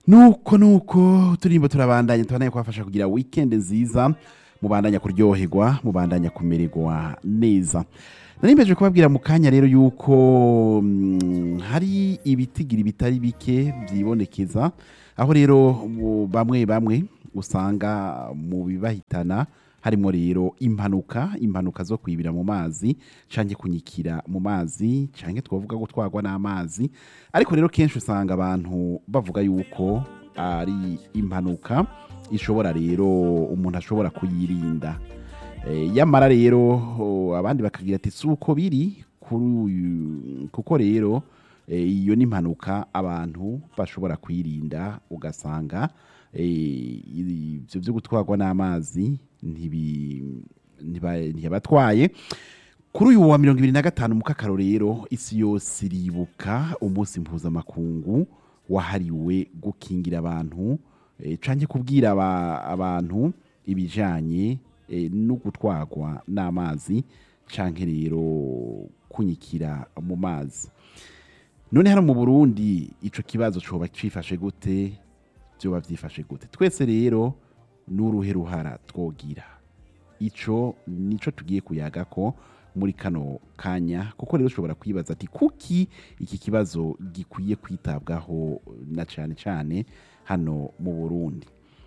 nuko nuko turimbo turabandanya tubandanya kubafasha kugira weekend nziza mubandanya kuryoherwa mubandanya kumererwa neza narimbeje kubabwira mu kanya rero yuko mm, hari ibitigiri bitari bike byibonekeza aho rero mu- bamwe bamwe usanga mu bibahitana harimo rero impanuka impanuka zo kwibira mu mazi canke kunyikira mu mazi canke twavuga ko twagwa n'amazi ariko rero kenshi usanga abantu bavuga yuko ari impanuka ishobora rero umuntu ashobora kuyirinda Eh, yamara rero oh, abandi bakagira ati si uko biri kuri uyu kuko rero eh, iyo ni impanuka abantu bashobora kwirinda ugasanga eh, ibyo byo gutwarwa n'amazi ntibi- ntiba- ntiyabatwaye kuri uyu wa mirongo ibiri na gatanu mu kakaro rero isi yose iribuka umunsi mpuzamakungu wahariwe gukingira abantu eh, canke kubwira aba- abantu ibijanye eh, no gutwarwa n'amazi canke rero kunyikira mu mazi none hano mu burundi ico kibazo coba cifashe gute vyoba vyifashe gute twese rero n'uruhe ruhara twogira ico nico tugiye kuyaga ko muri kano kanya kuko rero ushobora kwibaza ati kuki iki kibazo gikwiye kwitabwaho na cane cane hano mu burundi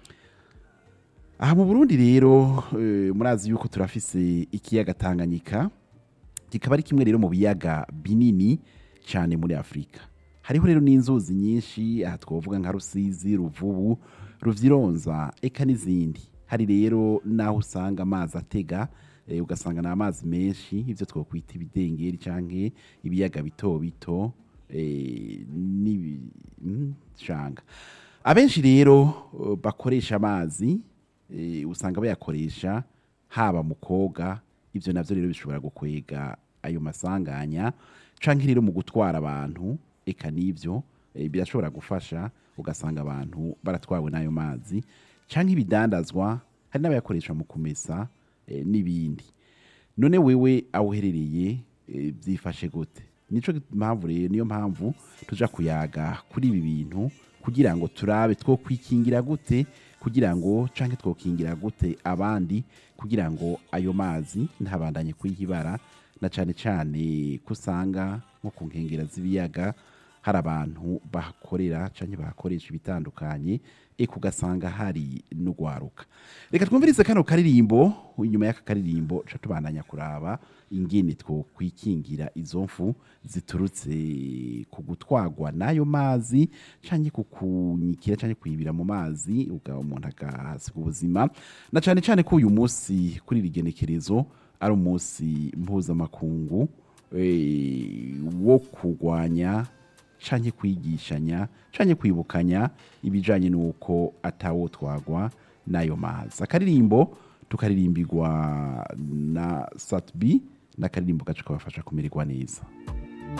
aha mu burundi rero eh, murazi yuko turafise ikiyaga tanganyika kikaba ari kimwe rero mu biyaga binini cyane muri afurika hariho rero n'inzuzi nyinshi aha twavuga nka rusizi ruvubu ruvyironza eka n'izindi hari rero n'aho usanga amazi atega eh, ugasanga ni amazi menshi ivyo twokwita ibidengeri canke ibiyaga bito bito eh, n'ibi- mm, shanga abenshi rero eh, bakoresha amazi eh, usanga bayakoresha haba mu koga ibyo navyo rero bishobora gukwega ayo masanganya canke rero mu gutwara abantu eka n'ivyo eh, birashobora gufasha ugasanga abantu baratwawe n'ayo mazi canke ibidandazwa hari n'abayakoresha mu kumesa eh, n'ibindi none wewe aho uherereye eh, byifashe gute nico mpamvu rero niyo mpamvu tuja kuyaga kuri ibi bintu kugira ngo turabe two kwikingira gute kugira ngo canke twokingira gute abandi kugira ngo ayo mazi ntabandanye kwihibara na cane cane kusanga nko ku nkengera z'ibiyaga hari abantu bahakorera canke bahakoresha ibitandukanye eka ugasanga hari n'ugwaruka reka twumvirize kano karirimbo inyuma y'aka karirimbo ca tubandanya kuraba ingene twokwikingira izo mfu ziturutse ku gutwagwa n'ayo mazi canke ku kunyikira canke kwibira mu mazi uga umuntu agahasiga ubuzima na cane cane ko uyu munsi kuri iri genekerezo ari umunsi mpuzamakungu eh, wo kurwanya canke kwigishanya canke kwibukanya ibijanye n'uko atawotwagwa n'ayo mazi akaririmbo tukaririmbirwa na satbi n'akaririmbo gace kabafasha kumererwa neza